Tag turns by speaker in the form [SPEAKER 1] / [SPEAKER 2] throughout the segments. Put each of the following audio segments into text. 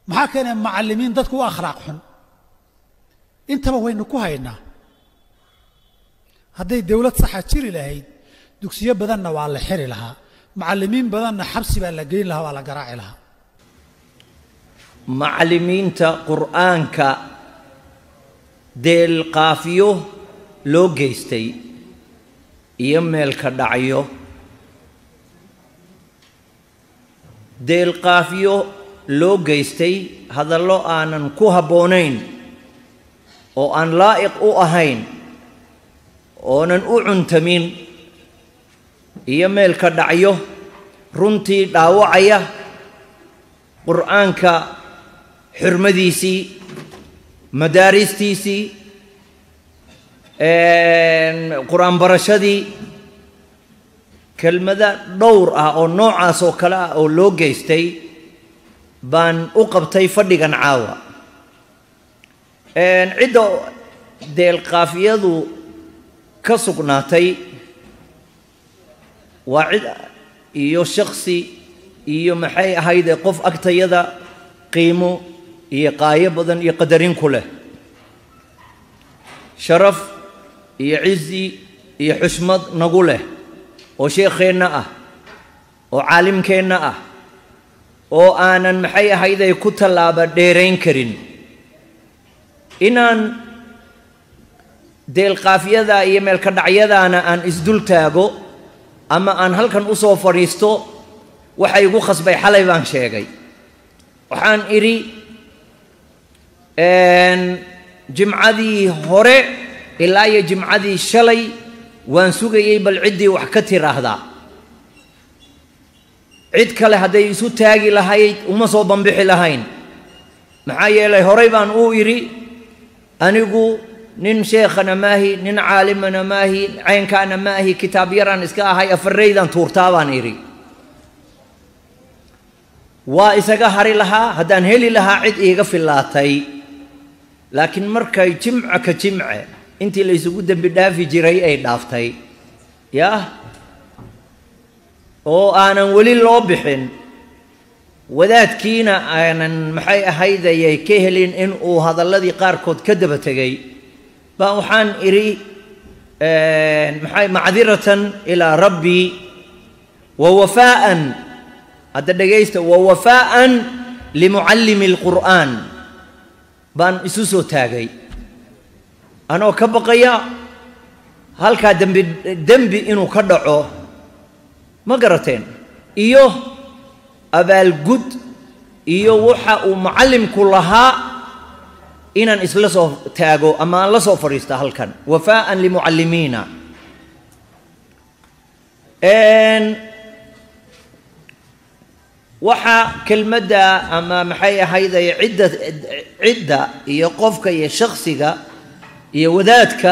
[SPEAKER 1] maxaa keenaya macallimiin dadku u akhlaaq xun intaba waynu ku haynaa hadday dowlad saxa jiri lahayd dugsiyo badanna waa la xiri lahaa macallimiin badanna xabsi baa la geyn lahaa waa la garaaci lahaa
[SPEAKER 2] macallimiinta qur'aanka deelqaafiyo loo geystay iyo meelka dhacyo deelqaafiyo loo geystay hadallo aanan ku habboonayn oo aan laa'iq u ahayn oonan u cuntamin iyo meelka dhacyo runtii dhaawacaya qur'aanka xurmadiisii madaaristiisii qur-aan barashadii kelmado dhowr ah oo noocaas oo kale ah oo loo geystay baan u qabtay fadhigan caawa cidda deelqaafiyadu ka sugnaatay waa cid iyo shaksi iyo maxay ahayde qof agtayada qiimo iyo qaayo badan iyo qadarin ku leh sharaf iyo cizi iyo xushmad nagu leh oo sheekheenna ah oo caalimkeenna ah oo aanan maxay ahayday ku tallaaba dheerayn karin inaan deelqaafyada iyo meelka dhacyadaana aan isdul taago ama aan halkan u soo fadhiisto waxa igu khasbay xalay baan sheegay waxaan idhi jimcadii hore ilaa iyo jimcadii shalay waan sugayey bal ciddii wax ka tiraahdaa cid kale hadday isu taagi lahayd uma soo bambixi lahayn maxaa yeelay horay baan uu idhi anigu nin sheekhana maahi nin caalimana maahi caynkaana maahi kitaab yaraan iska ahay afarraydan tuurtaa baan idhi waa isaga hari lahaa haddaan heli lahaa cid iiga fillaatay laakiin markay jimca ka jimce intii la isugu dembi dhaafi jiray ay dhaaftay yaah oo aanan weli loo bixin wadaadkiina aanan maxay ahaydayay ka helin in uu hadalladii qaarkood ka daba tegay baa waxaan idhi maxay macdiratan ilaa rabbii wa wafaa'an hadda dhegaysta wa wafaa'an limucallimi alqur'aan baan isu soo taagay anoo ka baqaya halkaa dembi dembi inuu ka dhaco ma garateen iyo abaalgud iyo waxa uu macallimku lahaa inaan isla soo taago ama aan la soo fadhiista halkan wafaa'an limucallimiina waxa kelmadda ama maxay ahayday cidda cidda iyo qofka iyo shaksiga iyo wadaadka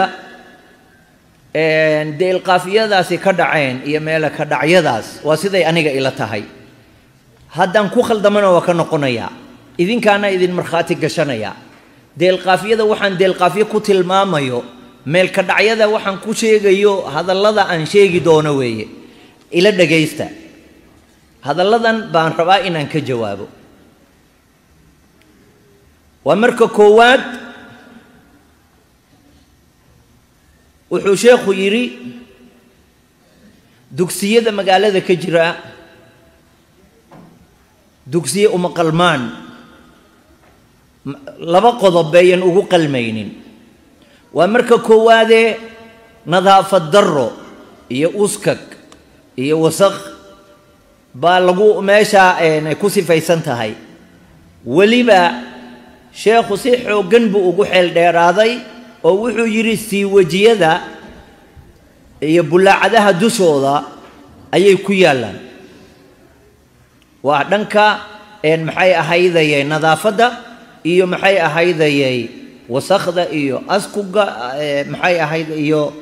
[SPEAKER 2] deelqaafiyadaasi ka dhaceen iyo meela ka dhacyadaas waa siday aniga ila tahay haddaan ku khaldamana waa ka noqonayaa idinkaana idin markhaati gashanaya deelqaafiyada waxaan deelqaafiyo ku tilmaamayo meelka dhacyada waxaan ku sheegayo hadallada aan sheegi doono weeye ila dhegaysta hadalladan baan rabaa inaan ka jawaabo waa marka koowaad wuxuu sheekhu yidhi dugsiyada magaalada ka jira dugsiye uma qalmaan laba qodob bayan ugu qalmaynin waa marka koowaadee nadaafad darro iyo uskag iyo wasaq baa lagu meesha ku sifaysan tahay weliba sheekhu si xooggan buu ugu xeel dheeraaday oo wuxuu yidhi siiwajiyada iyo bullaacadaha dushooda ayay ku yaallaan waa dhanka maxay ahaydayay nadaafadda iyo maxay ahaydayay wasakhda iyo askuga maxay ahayd iyo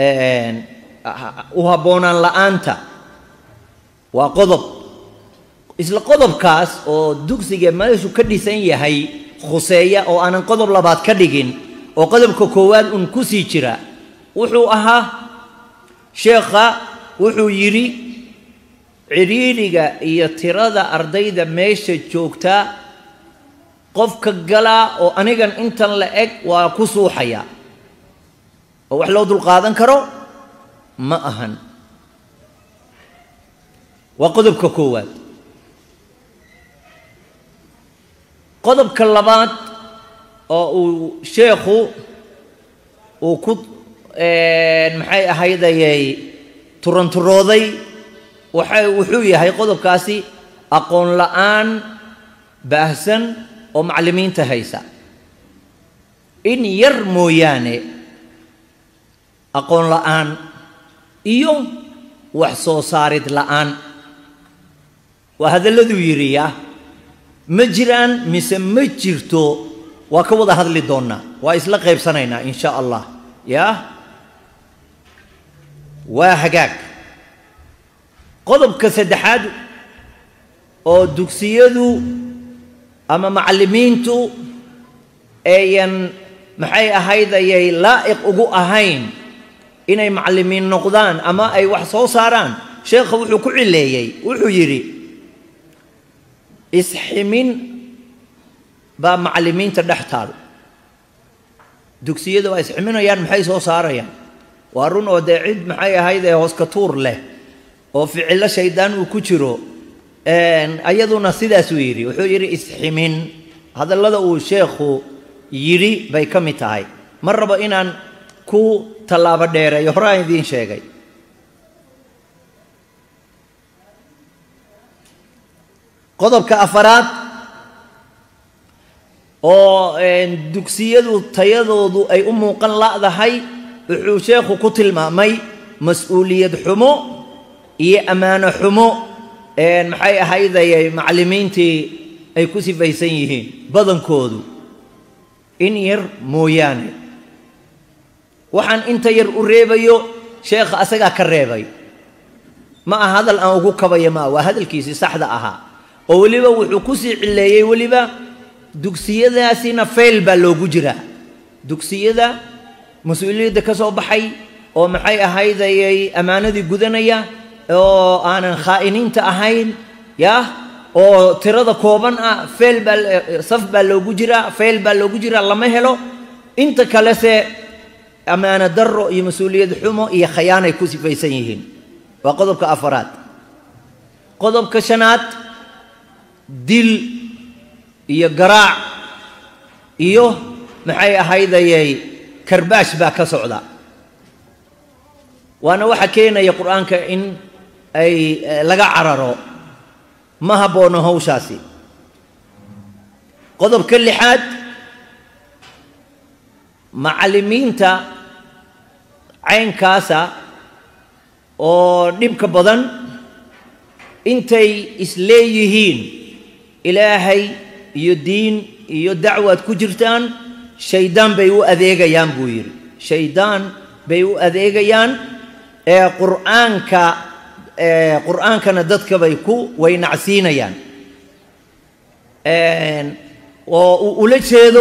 [SPEAKER 2] u habboonaan la'aanta waa qodob isla qodobkaas oo dugsiga meeshu ka dhisan yahay khuseeya oo aanan qodob labaad ka dhigin oo qodobka koowaad un ku sii jira wuxuu ahaa sheekha wuxuu yidhi cidhiidhiga iyo tirada ardayda meesha joogta qofka galaa oo anigan intan la eg waa ku suuxaya oo wax loo dulqaadan karo ma ahan waa qodobka koowaad qodobka labaad oo uu sheekhu uu ku maxay ahaydayay turanturooday waxa wuxuu yahay qodobkaasi aqoon la'aan baahsan oo macallimiinta haysa in yar mooyaane aqoon la'aan iyo wax soo saarid la'aan waa hadalladuu yidhi ya ma jiraan mise ma jirto waa ka wada hadli doonnaa waa isla qaybsanaynaa in sha allah yaa waa hagaag qodobka saddexaad oo dugsiyadu ama macallimiintu ayan maxay ahayd ayay laa'iq ugu ahayn inay macallimiin noqdaan ama ay wax soo saaraan sheekha wuxuu ku cileeyey wuxuu yidhi isximin baa macallimiinta dhex taal dugsiyada waa isximinayaan maxay soo saarayaan waa run oo dee cid maxay ahayd ee hooska tuur leh oo ficillo shaydaan uu ku jiro ayaduna sidaasuu yidhi wuxuu yidhi isximin hadallada uu sheekhu yidhi bay ka mid tahay ma rabo inaan ku tallaabo dheereeyo horaan idiin sheegay qodobka afaraad oo dugsiyadu tayadoodu ay u muuqan la'dahay wuxuu sheekhu ku tilmaamay mas-uuliyad xumo iyo ammaano xumo maxay ahaydayay macallimiintii ay ku sifaysan yihiin badankoodu in yar mooyaane waxaan inta yar u reebayo sheekha asagaa ka reebay ma aha hadal aan ugu kabaya maa waa hadalkiisii saxda ahaa oo weliba wuxuu ku sii cileeyey weliba dugsiyadaasina fayl baa loogu jiraa dugsiyada mas-uuliyadda ka soo baxay oo maxay ahaydayay ammaanadii gudanaya oo aanan khaa'iniinta ahayn yah oo tirada kooban ah fayl baa saf baa loogu jiraa fayl baa loogu jiraa lama helo inta kalese ammaano darro iyo mas-uuliyad xumo iyo khayaanay ku sifaysan yihiin waa qodobka afaraad qodobka shanaad dil iyo garaac iyo maxay ahaydayay karbaash baa ka socda waana waxa keenaya qur-aanka in ay laga cararo ma habboono hawshaasi qodobka lixaad macallimiinta caynkaasa oo dhibka badan intay isleeyihiin ilaahay iyo diin iyo dacwaad ku jirtaan shaydaan bay u adeegayaan buu yidhi shaydaan bay u adeegayaan ee qur'aanka qur'aankana dadka bay ku waynacsiinayaan oo uu ula jeedo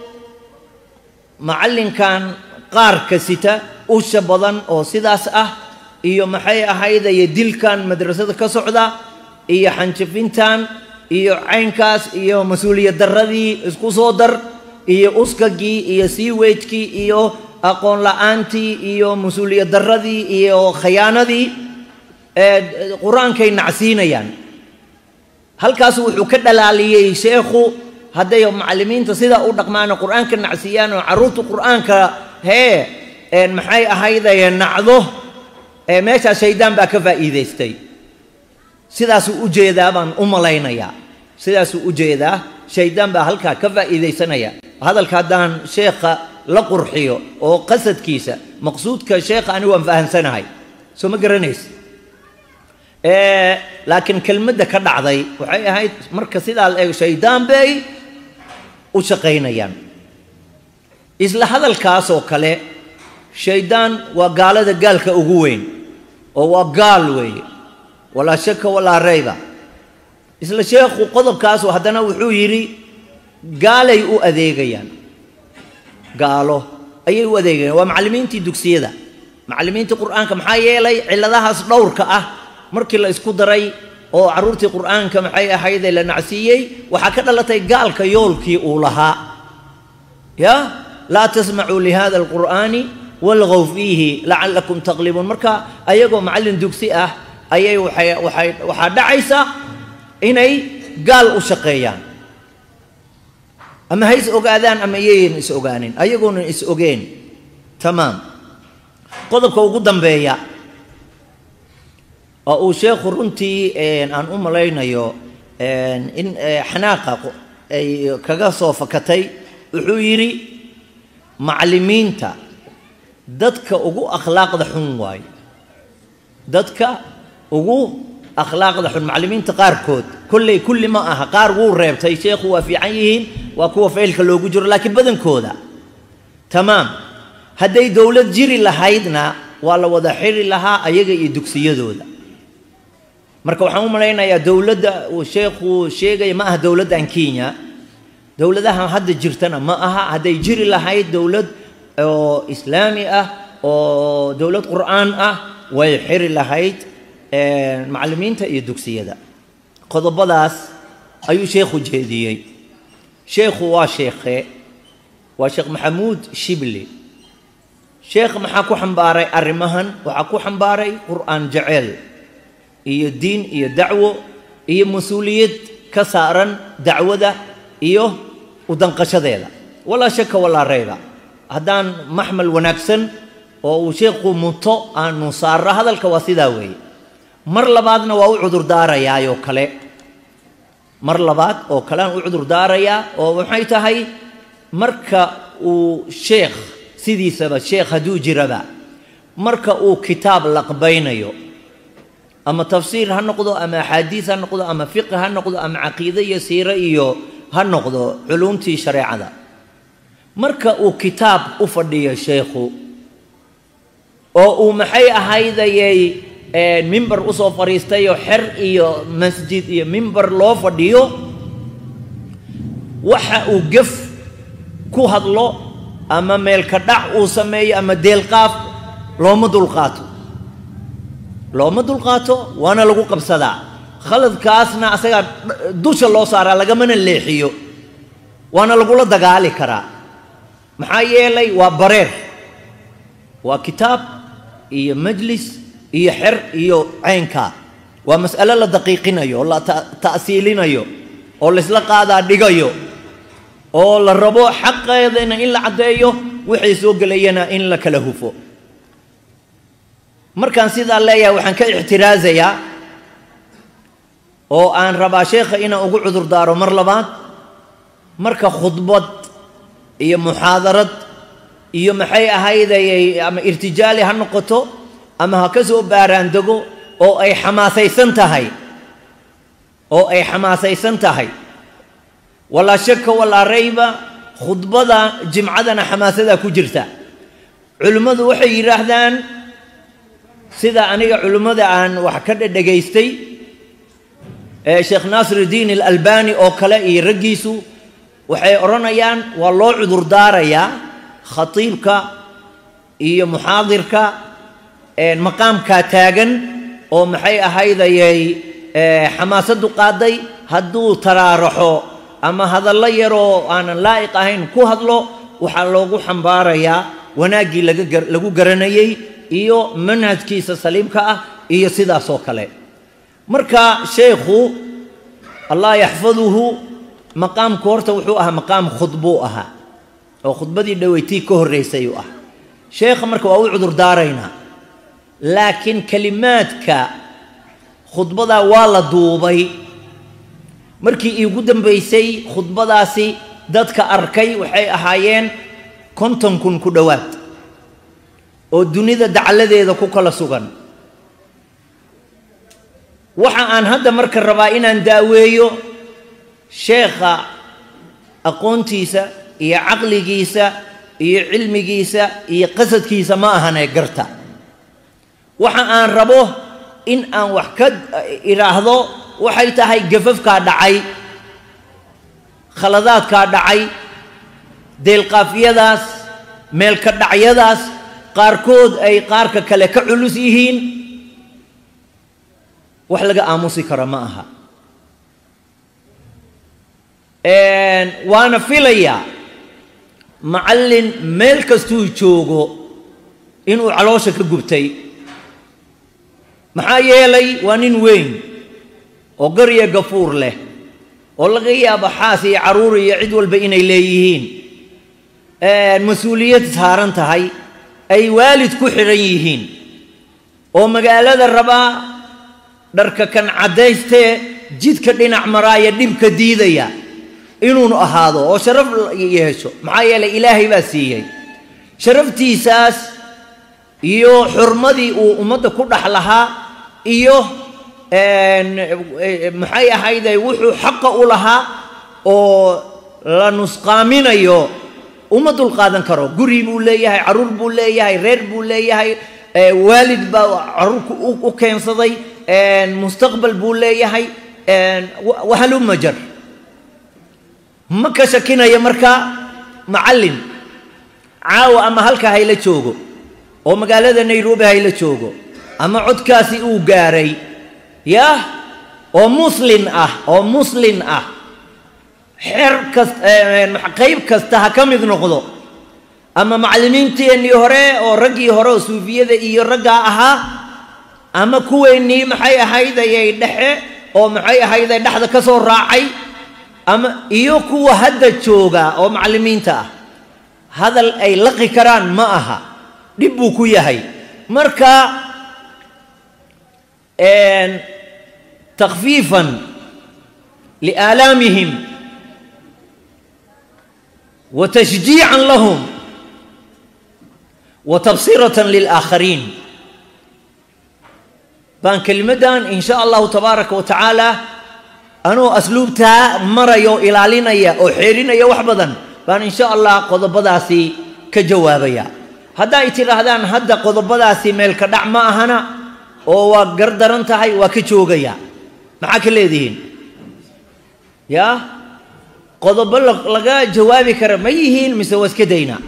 [SPEAKER 2] macallinkan qaarka sita usha badan oo sidaas ah iyo maxay ahaydaye dilkan madrasada ka socda iyo xanjafintan iyo caynkaas iyo mas-uuliyad darradii isku soo dar iyo uskagii iyo siiwejkii iyo aqoon la-aantii iyo mas-uuliyad darradii iyo khayaanadii qur-aankay nacsiinayaan halkaas wuxuu ka dhalaaliyey sheekhu hadday macallimiinta sidaa u dhaqmaano qur-aanka nacsiiyaan oo carruurta qur-aanka hee maxay ahaydaye nacdo meeshaas shaydaan baa ka faa'iidaystay sidaasuu u jeedaa baan u malaynayaa sidaasuu u jeedaa shaydaan baa halkaa ka faa'iidaysanaya hadalka haddaan sheekha la qurxiyo oo qasadkiisa maqsuudka sheekha anigu waan fahamsanahay soo ma garanaysa laakiin kelmadda ka dhacday waxay ahayd marka sidaa la eego shaydaan bay u shaqaynayaan isla hadalkaasoo kale shaydaan waa gaalada gaalka ugu weyn oo waa gaal weeye walaa shaka walaa rayba isla sheekhu qodobkaasu haddana wuxuu yidhi gaalay u adeegayaan gaalo ayay u adeegayaan waa macallimiintii dugsiyada macallimiintii qur-aanka maxaa yeelay cilladahaas dhowrka ah markii la isku daray oo carruurtii qur'aanka maxay ahaydee la nacsiiyey waxaa ka dhalatay gaalka yoolkii uu lahaa ya laa tasmacuu lihada alqur'aani walgow fiihi lacallakum taqlibuun marka ayagoo macallin dugsi ah ayay waxay waxay waxaa dhacaysa inay gaal u shaqeeyaan ama ha is ogaadaan ama iyayan is ogaanin ayagoonan is ogeen tamaam qodobka ugu dambeeya oo uu sheekhu runtii aan u malaynayo in xanaaqa ay kaga soo fakatay wuxuu yidhi macallimiinta dadka ugu akhlaaqda xun waaye dadka ugu akhlaaqda xun macallimiinta qaarkood kolley kulli ma aha qaar wuu reebtay sheekhu waa fiican yihiin waa kuwa faylka loogu jiro laakiin badankooda tamaam hadday dowlad jiri lahaydna waa la wada xiri lahaa ayaga iyo dugsiyadooda marka waxaan u malaynayaa dowladda uu sheekhu sheegaya ma aha dowladdan kenya dowladaha hadda jirtana ma aha hadday jiri lahayd dowlad oo islaami ah oo dowlad qur'aan ah way xiri lahayd macallimiinta iyo dugsiyada qodobadaas ayuu sheekhu jeediyey sheekhu waa sheekhe waa sheekh maxamuud shibli sheekh maxaa ku xambaaray arrimahan waxaa ku xambaaray qur'aan jecel iyo diin iyo dacwo iyo mas-uuliyad ka saaran dacwada iyo udanqashadeeda walaa shaka walaa rayba haddaan maxmal wanaagsan oo uu sheekhu muto aanu saarro hadalka waa sidaa weeye mar labaadna waa u cudurdaarayaayoo kale mar labaad oo kale aan u cudurdaarayaa oo maxay tahay marka uu sheekh sidiisaba sheekh hadduu jiraba marka uu kitaab laqbaynayo ama tafsiir ha noqdo ama axaadiis ha noqdo ama fiqi ha noqdo ama caqiide iyo siire iyo ha noqdo culumtii shareecada marka uu kitaab u fadhiyo sheekhu oo uu maxay ahaydayay mimber usoo fadhiistayoo xer iyo masjid iyo mimber loo fadhiyo waxa uu gef ku hadlo ama meelka dhac uu sameeyo ama deelqaaf looma dulqaato looma dulqaato waana lagu qabsadaa khaladkaasna asagaa dusha loo saaraa lagamana leexiyo waana lagula dagaali karaa maxaa yeelay waa bareer waa kitaab iyo majlis iyo xer iyo caynkaa waa mas'alo la daqiiqinayo oo la ta'siilinayo oo laysla qaadaa dhigayo oo la rabo xaqeedana in la caddeeyo wixii soo gelayana in la kala hufo markaan sidaa leeyahay waxaan ka ixtiraasayaa oo aan rabaa sheekha inaan ugu cudurdaaro mar labaad marka khudbad iyo muxaadarad iyo maxay ahaydayay ama irtijaali ha noqoto ama ha ka soo baaraandego oo ay xamaasaysan tahay oo ay xamaasaysan tahay walaa shaka walaa rayba khudbada jimcadana xamaasadaa ku jirta culimmadu waxay yidhaahdaan sida aniga culimmada aan wax ka dhedhegaystay ee sheekh naasirudiin alalbani oo kale iyo raggiisu waxay odhanayaan waa loo cudurdaarayaa khatiibka iyo muxaadirka maqaamkaa taagan oo maxay ahaydayay xamaasaddu qaaday hadduu taraaraxo ama hadallo yaroo aanan laa'iq ahayn ku hadlo waxaa loogu xambaarayaa wanaaggii lagu garanayey iyo manhajkiisa saliimka ah iyo sidaasoo kale marka sheekhu allah yaxfaduhu maqaamku horta wuxuu ahaa maqaam khudbuu ahaa oo khudbadii dhaweytii ka horraysay uu ah sheekha marka waa u cudurdaaraynaa laakiin kelimaadka khudbadaa waa la duubay markii iigu dambaysay khudbadaasi dadka arkay waxay ahaayeen konton kun ku dhowaad oo dunida dacladeeda ku kala sugan waxa aan hadda marka rabaa inaan daaweeyo sheekha aqoontiisa iyo caqligiisa iyo cilmigiisa iyo qasadkiisa ma ahanee garta waxa aan rabo in aan wax ka idhaahdo waxay tahay gafafkaa dhacay khaladaadkaa dhacay deelqaafyadaas meelka dhacyadaas qaarkood ay qaarka kale ka culus yihiin wax laga aamusi karo ma aha waana filayaa macallin meel kastuu joogo inuu caloosha ka gubtay maxaa yeelay waa nin weyn oo garya gafuur leh oo laga yaabo xaas iyo carruur iyo cid walba inay leeyihiin mas-uuliyad saaran tahay ay waalid ku xidhan yihiin oo magaalada rabaa dharka kan caddaystee jidka dhinac maraaya dhibka diidaya inuunu ahaado oo sharaf yeesho maxaa yeelay ilaahay baa siiyey sharaftiisaas iyo xurmadii uu ummadda ku dhex lahaa iyo maxay ahayday wuxuu xaqa u lahaa oo la nusqaaminayo uma dulqaadan karo guri buu leeyahay carruur buu leeyahay reer buu leeyahay waalid baa carruurka u keensaday mustaqbal buu leeyahay wahaluma jar ma ka shakinaya marka macallin caawa ama halka hayla joogo oo magaalada nairobi hayla joogo ama codkaasi uu gaaray yah oo muslin ah oo muslin ah xeer kas qayb kasta ha ka mid noqdo ama macallimiinteennii hore oo raggii hore oo suufiyada iyo raggaa ahaa ama kuweennii maxay ahaydayay dhexe oo maxay ahayday dhexda ka soo raacay ama iyo kuwa hadda jooga oo macallimiinta ah hadal ay laqi karaan ma aha dhib buu ku yahay marka takfiifan liaalaamihim wa tashjiican lahum wa tabsiratan lilaakhariin baan kelimaddan in sha allahu tabaaraka wa tacaala anuu asluubtaa maraya oo ilaalinaya oo xeerinaya wax badan baan in sha allah qodobadaasi ka jawaabaya hadda ay tidhaahdaan hadda qodobadaasi meelka dhac ma ahana oo waa gardaran tahay waa ka joogaya maxaa ka leedihiin yaa qodobo laga jawaabi kara ma yihiin mise waa iska dayna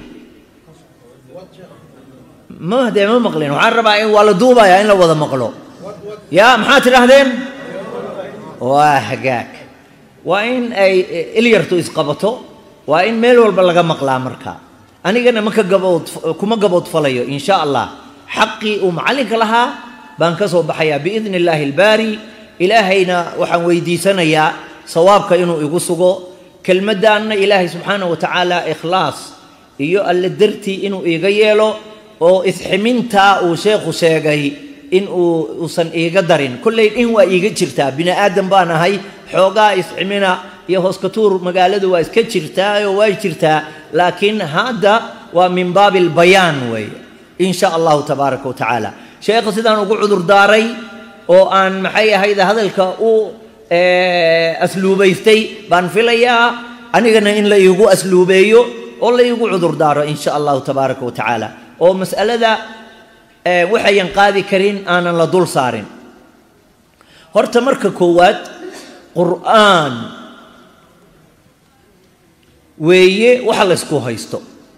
[SPEAKER 2] ma dee ma maqlin waxaan rabaa in waa la duubaya in la wada maqlo yaa maxaa tidhaahdeen waa hagaag waa in ay ilyartu isqabato waa in meel walba laga maqlaa marka anigana maka gabood kuma gaboodfalayo in sha allah xaqii uu macallinka lahaa baan ka soo baxayaa biidni illaahi albaari ilaahayna waxaan weydiisanayaa sawaabka inuu igu sugo kelmaddaanna ilaahay subxaanah wa tacaala ikhlaas iyo alle dartii inuu iiga yeelo oo isximintaa uu sheekhu sheegay in uu uusan iiga darin kollay in waa iiga jirtaa bini aadan baan ahay xoogaa isximina iyo hooskatuur magaaladu waa iska jirtaa oo waa jirtaa laakiin hadda waa min baabi albayaan weeye in sha allahu tabaaraka wa tacaala sheekha sidaan ugu cudur daaray oo aan maxay ahayd hadalka u asluubaystay baan filayaa anigana in la iigu asluubeeyo oo la iigu cudur daaro in sha allahu tabaaraka wa tacaala oo mas'alada waxayan qaadi karin aanan la dul saarin horta marka koowaad qur'aan weeye waxa la ysku haysto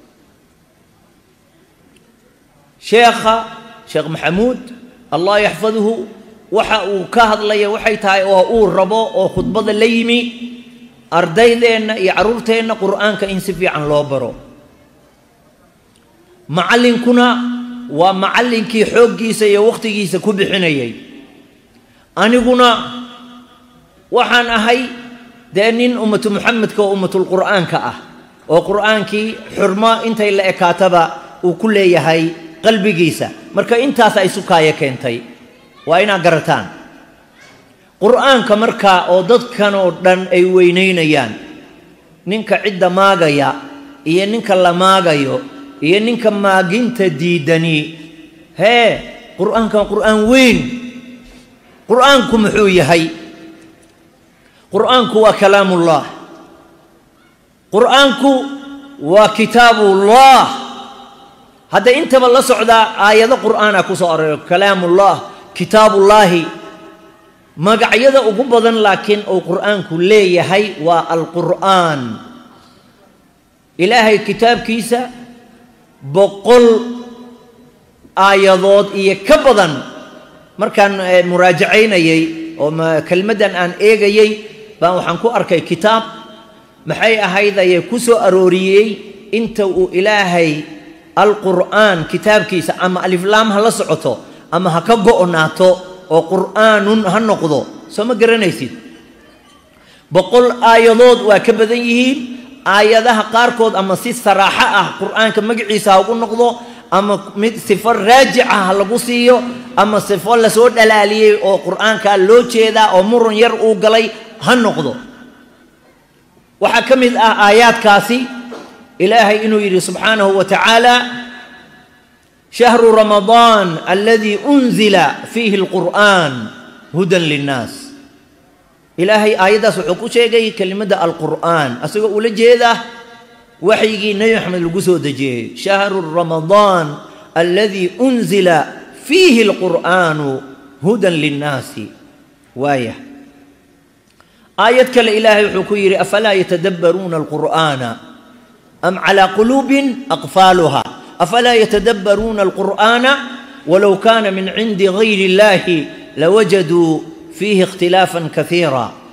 [SPEAKER 2] sheekha sheekh maxamuud allah yaxfaduhu waxa uu ka hadlaya waxay tahay oo uu rabo oo khudbada la yimi ardaydeenna iyo carruurteenna qur'aanka in si fiican loo baro macallinkuna waa macallinkii xooggiisa iyo wakhtigiisa ku bixinayay aniguna waxaan ahay dee nin ummatu muxamedka oo ummatulqur'aanka ah oo qur'aankii xurmo intay la ekaataba uu ku leeyahay qalbigiisa marka intaas ay sukaayo keentay waa inaad garataan qur'aanka markaa oo dadkan oo dhan ay weynaynayaan ninka cidda maagaya iyo ninka la maagayo iyo ninka maaginta diidani hee qur'aankan qur'aan weyn qur'aanku muxuu yahay qur'aanku waa kalaamullah qur'aanku waa kitaabullah hadda intaba la socdaa aayado qur'aana ku soo arooro kalaamullah kitaabullaahi magacyada ugu badan laakiin uu qur'aanku leeyahay waa alqur'aan ilaahay kitaabkiisa boqol aayadood iyo ka badan markaan muraajacaynayey oo kelmaddan aan eegayey baan waxaan ku arkay kitaab maxay ahayd ayay ku soo arooriyey inta uu ilaahay alqur'aan kitaabkiisa ama aliflaam ha la socoto ama ha ka go'naato oo qur'aanun ha noqdo soo ma garanaysid boqol aayadood waa ka badan yihiin aayadaha qaarkood ama si saraaxo ah qur'aanka magaciisa ha ugu noqdo ama mid sifo raajica ha lagu siiyo ama sifo lasoo dhalaaliyey oo qur'aankaa loo jeedaa oo murun yar uu galay ha noqdo waxaa ka mid ah aayaadkaasi ilaahay inuu yidhi subxaanahu wa tacaala shahru ramadaan aladii unzila fiihi alqur'aan hudan linnaas ilaahay aayaddaas wuxuu ku sheegay kelimadda alqur'aan asagoo ula jeeda waxyigii nebi maxamed lagu soo dejiyey shahru ramadaan aladii unzila fiihi alqur'aanu hudan linnaasi waaya aayad kale ilaahay wuxuu ku yidhi afalaa yatadabbaruuna alqur'aana am calaa quluubin aqfaaluha afalaa yatadabbaruuna alqur'aana walow kaana min cindi gayri illahi lawajaduu fiihi ikhtilaafan kaiira